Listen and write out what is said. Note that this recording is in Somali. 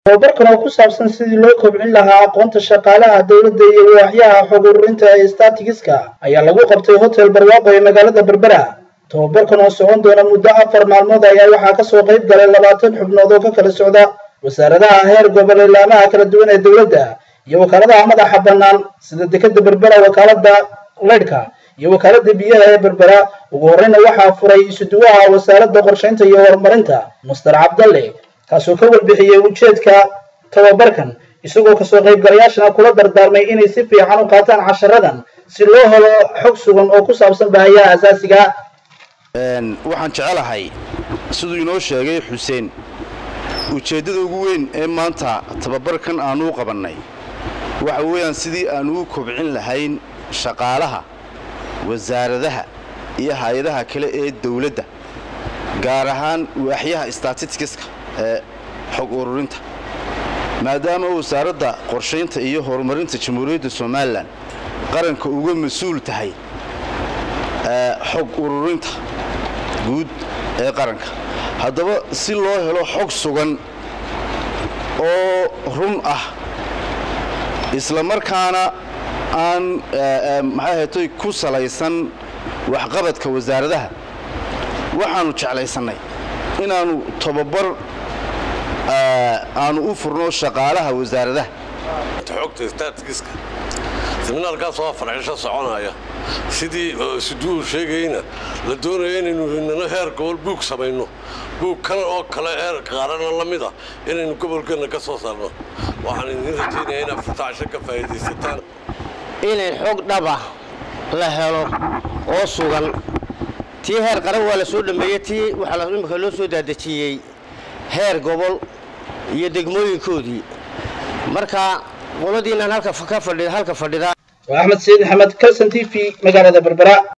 tababarkan oo ku saabsan sidii loo kobcin lahaa aqoonta shaqaalaha dowladda iyo waaxyaha xog ururinta ee statigiska ayaa lagu qabtay hotel barwaaqo ee magaalada berbera tababarkan oo socon doona muddo afar maalmood ayaa waxaa kasoo qayb galay labaatan xubnood oo ka kala socda wasaaradaha heer gobol ilaamaha kala duwan ee dowladda iyo wakaaladaha madaxa bannaan sida dekeda berbera wakaalada leydhka iyo wakaalada biyaha ee berbera ugu horreyna waxaa furay isuduwaha wasaaradda qorshaynta iyo horumarinta muster cabdalle kaasoo ka warbixiyey ujeedka tababarkan isagoo kasoo qaybgalayaashana kula dardaarmay inay si fiican u qaataan casharadan si loo helo xog sugan oo ku saabsan baahiyaha asaasiga waxaan jecelahay siduu inoo sheegay xuseen ujeeddada ugu weyn ee maanta tababarkan aanu u qabannay waxa weeyaan sidii aanu u kobcin lahayn shaqaalaha wasaaradaha iyo hay-adaha kale ee dawladda gaar ahaan waaxyaha statistiska ee xog ururinta maadaama wasaaradda qorshaynta iyo horumarinta jamhuuriyadda somalilan qaranka uga mas-uul tahay xog ururinta guud ee qaranka haddaba si loo helo xog sugan oo run ah isla markaana aan maxay haytoy ku salaysan waxqabadka wasaaradaha waxaannu jeclaysannay inaannu tobabar aanu u furno shaqaalaha wasaaradaha xogta statigiska seminaarkaas waa farxisho soconaya sidii siduuu sheegayna la doonaya inaynu inana heer gobol buug samayno buug kan oo kale heer qaarana la mid a inaynu gobolkeenna ka soo saarno waxaan idin rajaynaya inaad furtacsho ka faa'iidaysataan inay xog dhaba la helo oo sugan tii heer qaran waa la soo dhammeeyey tii waxaa imika loo soo daadejiyey heer gobol iyo degmooyinkoodii marka qoladiinaan halka fadhida waa axmed sayid axmed kalson t v magaalada berbera